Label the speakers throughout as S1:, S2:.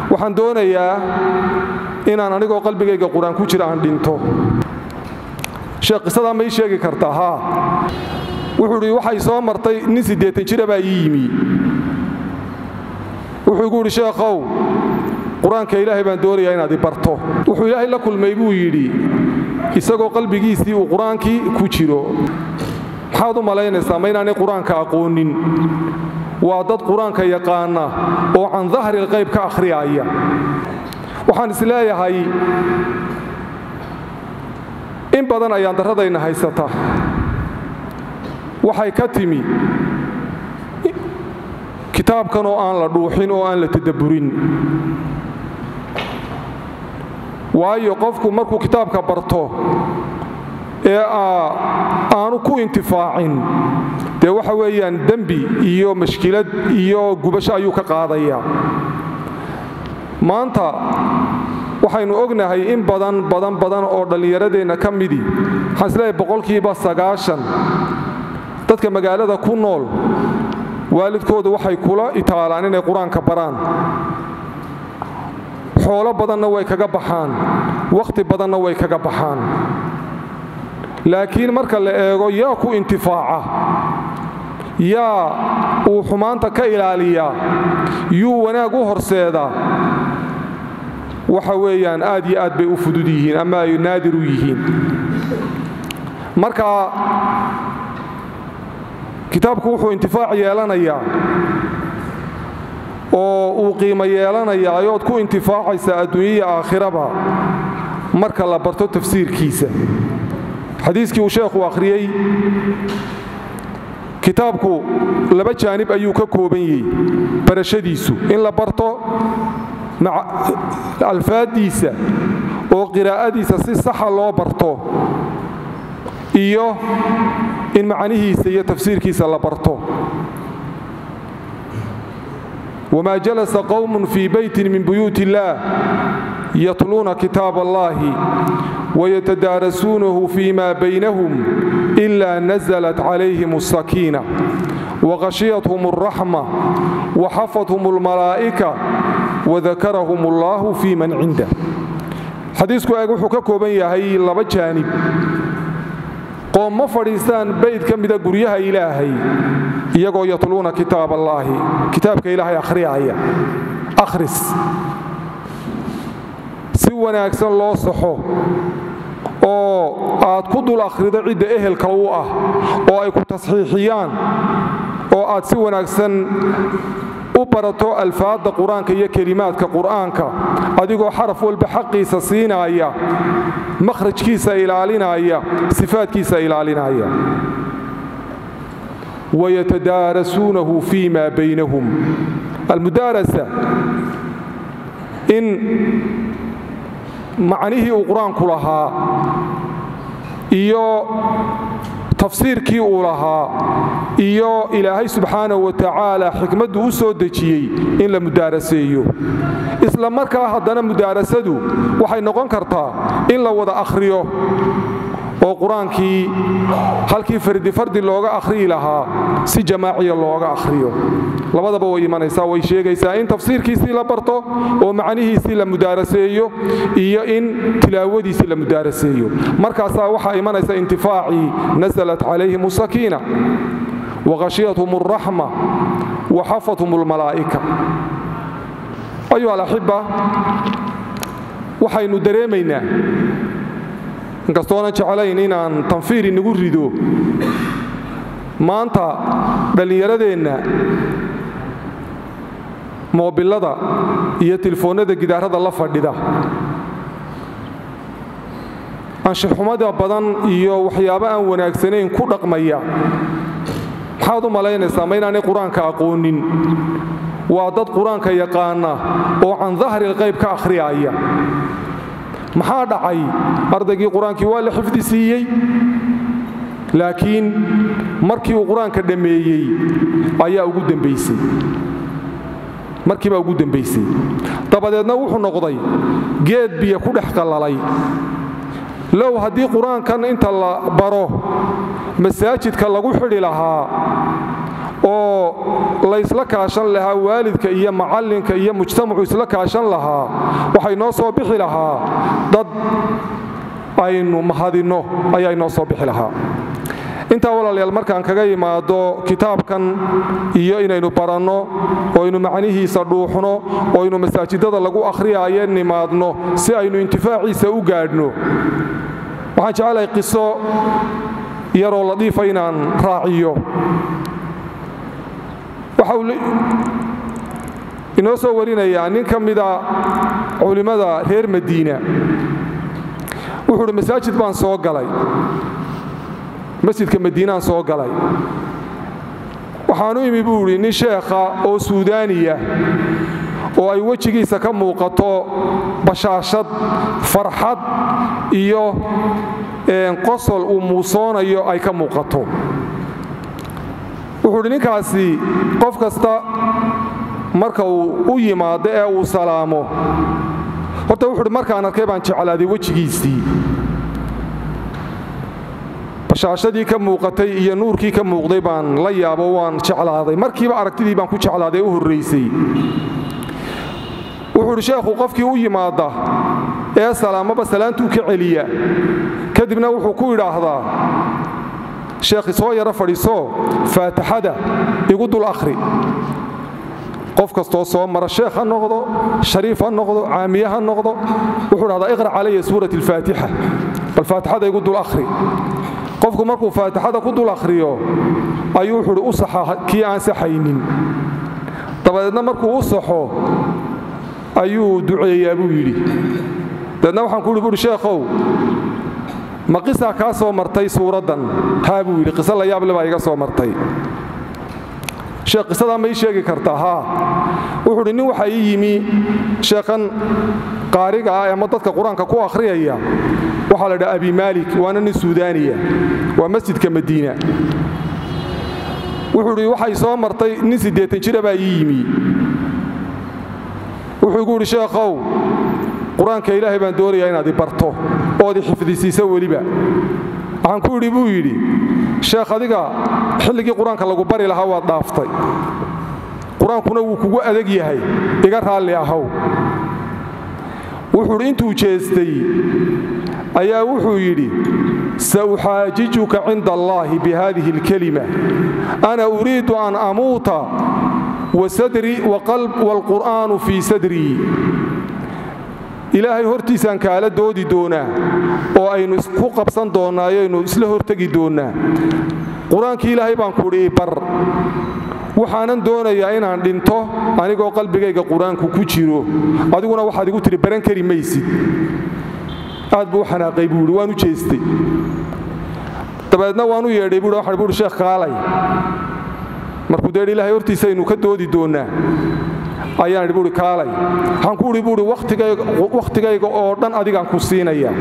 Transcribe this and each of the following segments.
S1: waxaan doonayaa inaan anigoo qalbigayga qur-aan ku jira aan dhinto sheekh qisadaa ma ii sheegi kartaa haa wuxuu idhi waxay soo martay nin siddeetan jira baa ii yimi wuxuu igu idhi sheekhow qur-aanka ilaahay baan doonayaa inaad i barto wuxuu ilaahay la kulmay buu yidhi isagoo qalbigiisii uu qur-aankii ku jiro maxaad u malaynaysaa ma inaanay qur-aanka aqoonin waa dad qur-aanka yaqaana oo can dahri lqayb ka akhriyaaya waxaan is leeyahay in badan ayaan darradayna haysata waxay ka timi kitaabkan oo aan la dhuuxin oo aan la tadabburin waayo qofku markuu kitaabka barto ee aanu ku intifaacin dee waxa weeyaan dembi iyo mashkilad iyo gubasho ayuu ka qaadayaa maanta waxaynu ognahay in badan badan badan oo dhallinyaradeenna ka midii waxaan isleeyahay boqolkiiba sagaashan dadka magaalada ku nool waalidkoodu waxay kula itaalaan inay qur-aanka baraan xoolo badanna way kaga baxaan wakhti badanna way kaga baxaan laakiin marka la eego yaa ku intifaaca yaa uu xumaanta ka ilaaliyaa yuu wanaag u horseedaa waxa weeyaan aad iyo aad bay u fudud yihiin ama ay naadir u yihiin marka kitaabku wuxuu intifaac yeelanayaa oo uu qiimo yeelanayaa ayood ku intifaacaysaa adduunyaya aakhiraba marka la barto tafsiirkiisa xadiiskii uu sheekhu akhriyey kitaabku laba jaanib ayuu ka kooban yahay barashadiisu in la barto alfaaddiisa oo qiraa'adiisa si saxa loo barto iyo in macnihiisa iyo tafsiirkiisa la barto wamaa jalasa qowmun fii beytin min buyuuti illaah yatluuna kitaab allahi wayatadaarasuunahu fii ma baynahum ila naزlat calayhim الsakiina waqashiyathum الraxma waxafathum اlmalaa'ika wadakarahum allahu fii man cindah xadiisku eeg wuxuu ka kooban yahay laba jaanib qoom ma fadhiistaan bayd ka mida guryaha ilaahay iyagoo yatluuna kitaab allaahi kitaabka ilaahay akhriyaaya akhris si wanaagsan loo saxo oo aad ku dul akhrido cidda ehelka u ah oo ay ku tasxiixiyaan oo aad si wanaagsan u barato alfaadda qur-aanka iyo kelimaadka qur'aanka adigoo xaraf walba xaqiisa siinaaya makhrajkiisa ilaalinaya sifaadkiisa ilaalinaya wayatadaarasuunahu fii ma baynahum almudaarasa in macnihii uu qur-aanku lahaa iyo tafsiirkii uu lahaa iyo ilaahay subxaanahu wa tacaala xikmaddu u soo dejiyey in la mudaaraseeyo isla markaa haddana mudaarasadu waxay noqon kartaa in la wada akhriyo oo qur-aankii halkii fardi fardi looga akhriyi lahaa si jamaaciya looga akhriyo labadaba way imanaysaa way sheegaysaa in tafsiirkiisii la barto oo macnihiisii la mudaaraseeyo iyo in tilaawadiisii la mudaaraseeyo markaasaa waxaa imanaysa intifaacii nasalat calayhim asakiina waqashiyathum alraxma waxafathum almalaa'ika ayuha alaxiba waxaynu dareemaynaa inkastoonan jeclayn inaan tanfiir inagu rido maanta dhallinyaradeenna moobilada iyo tilfoonnada gidaarada la fadhida anshaxumada badan iyo waxyaabo aan wanaagsanayn ku dhaqmaya maxaad u malaynaysaa ma inaanay qur-aanka aqoonin waa dad qur-aanka yaqaana oo can dahri lqayb ka akhriyaaya maxaa dhacay ardaygii qur-aankii waa la xifdi siiyey laakiin markii uu qur-aanka dhammeeyey ayaa ugu dambaysay markiibaa ugu dambaysay dabadeedna wuxuu noqday geed biyo ku dhex qallalay low haddii qur-aankan inta la baro masaajidka lagu xidhi lahaa oo laysla kaashan lahaa waalidka iyo macallinka iyo mujtamacu isla kaashan lahaa waxay noo soo bixi lahaa dad aynu mahadinno ayaa inoo soo bixi lahaa intaa walaalayaal markaan kaga yimaado kitaabkan iyo inaynu baranno oo aynu macnihiisa dhuuxno oo aynu masaajidada lagu akhriyaaye nimaadno si aynu intifaaciisa u gaadhno waxaan jecelahay qiso yaroo ladiifa inaan raaciyo waxa uu inoo soo warinayaa nin ka mida culimmada reer madiina wuxuu uhi masaajid baan soo galay masjidka madiinaan soo galay waxaanu imi buu idhi nin sheekha oo suudaaniya oo ay wejigiisa ka muuqato bashaashad farxad iyo qosol uu muusoonayo ay ka muuqato wuxuu idhi ninkaasi qof kasta marka uu u yimaado ee uu salaamo horta wuxu uhi markaan arkay baan jeclaaday wejigiisii bashaashadii ka muuqatay iyo nuurkii ka muuqday baan la yaabo waan jeclaaday markiiba aragtidii baan ku jeclaaday u horraysay wuxuu idhi sheekhu qofkii u yimaada ee salaamaba salaantuu ka celiya kadibna wuxuu ku idhaahdaa sheekhi soo yaro fadhiisoo faataxada igu dul akhri qof kastoo soo mara sheekh ha noqdo shariif ha noqdo caamiye ha noqdo wuxuu dhahdaa iqra' calaya suurat alfaatixa bal faatixada igu dul akhri qofku markuu faatixada ku dul akhriyo ayuu wuxuu uhi u saxa kii aan saxaynin dabadeedna markuu u saxo ayuu duceeyaa buu yidhi dabeedna waxaan ku uhi buuhi sheekhow ma qisaa kaa soo martay suuraddan haa buu yidhi qiso la yaable baa iga soo martay sheekh qisadaa ma ii sheegi kartaa haa wuxuu udhi nin waxaa ii yimi sheekhan qaariga ah ama dadka qur-aanka ku akhriyaya waxaa la dhaha abi maalik waana nin suudaaniya waa masjidka madiina wuxuu idhi waxay soo martay nin siddeetan jira baa ii yimi wuxuu igu idhi sheekhow qur-aanka ilaahay baan doonayaa inaad i barto ood i xifdisiiso weliba waxaan ku idhi buu yidhi sheekh adiga xilligii qur-aanka lagu bari lahaa waad dhaaftay qur-aankuna wuu kugu adag yahay iga raalli ahow wuxuu idhi intuu jeestay ayaa wuxuu yidhi sauxaajijuka cinda allaahi bihadihi alkelima ana uriidu an amuuta waalqur'aanu fii sadrii ilaahay hortiisaan kaala doodi doonaa oo aynu isku qabsan doonnaayo aynu isla hortegi doonnaa qur-aankii ilaahay baan kuudhi bar waxaanan doonayaa inaan dhinto anigoo qalbigayga qur-aanku ku jiro adiguna waxaad igu tidhi baran kari maysid aad buu u xanaaqay buu yidhi waan u jeestay dabeedna waan u yeedhay buu waxaan buuhi sheekh kaalay markuu deedhi ilaahay hortiisa aynu ka doodi doonnaa ayaan idhi buuhi kaalay waxaan ku idhi buuhi wakhtigayga oo dhan adigaan ku siinaya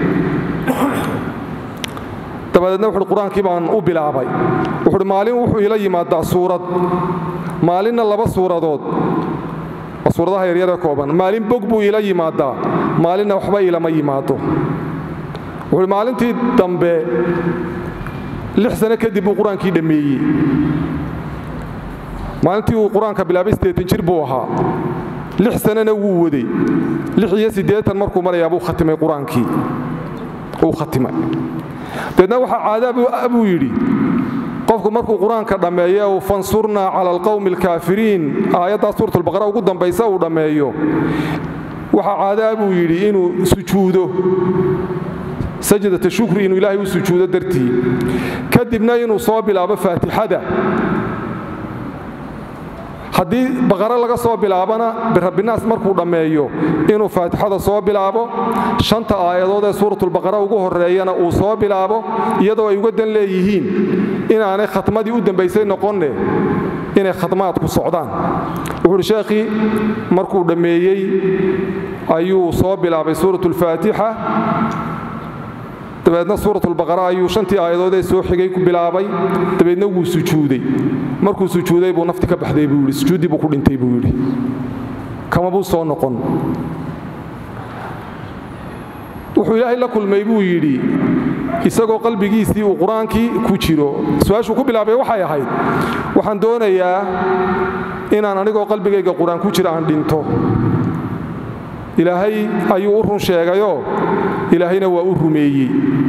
S1: dabadeedna wuxuuhi qur-aankii baan u bilaabay wuxuuhi maalin wuxuu ila yimaadaa suurad maalinna laba suuradood waa suuradaha yaryaree kooban maalin bog buu ila yimaadaa maalinna waxba ilama yimaado wuxuuhi maalintii dambe lix sano kadib buu qur-aankii dhammeeyey maalintii uu qur-aanka bilaabay siddeetan jir buu ahaa lix sanana wuu waday lix iyo siddeetan markuu marayaa buu khatimay qur-aankii uu khatimay dabeedna waxaa caadaa buu yidhi qofku markuu qur-aanka dhammeeye uu fansurnaa cala alqowmi alkaafiriin aayaddaa suuratulbaqara ugu dambaysa uu dhammeeyo waxaa caadaa buu yidhi inuu sujuudo sajdata shukri inuu ilaahay u sujuudo dartii kadibna inuu soo bilaabo faatixada haddii baqare laga soo bilaabana birabbinaas markuu dhammeeyo inuu faatixada soo bilaabo shanta aayadood ee suuratulbaqara ugu horreeyana uu soo bilaabo iyadoo ay uga dan leeyihiin inaanay khatmadii u dambaysay noqonne inay khatmaadku socdaan wuxuuhi sheekhii markuu dhammeeyey ayuu soo bilaabay suuratulfaatixa dabeedna suuratulbaqara ayuu shantii aayadoodee soo xigay ku bilaabay dabeedna wuu sujuuday markuu sujuuday buu nafti ka baxday buu yidhi sujuuddii buu ku dhintay buu yidhi kama buu soo noqon wuxuu ilaahay la kulmay buu yidhi isagoo qalbigiisii uu qur-aankii ku jiro su-aashuu ku bilaabay waxay ahayd waxaan doonayaa inaan anigoo qalbigayga qur-aan ku jira aan dhinto ilaahay ayuu u run sheegayoo ilaahayna waa u rumeeyey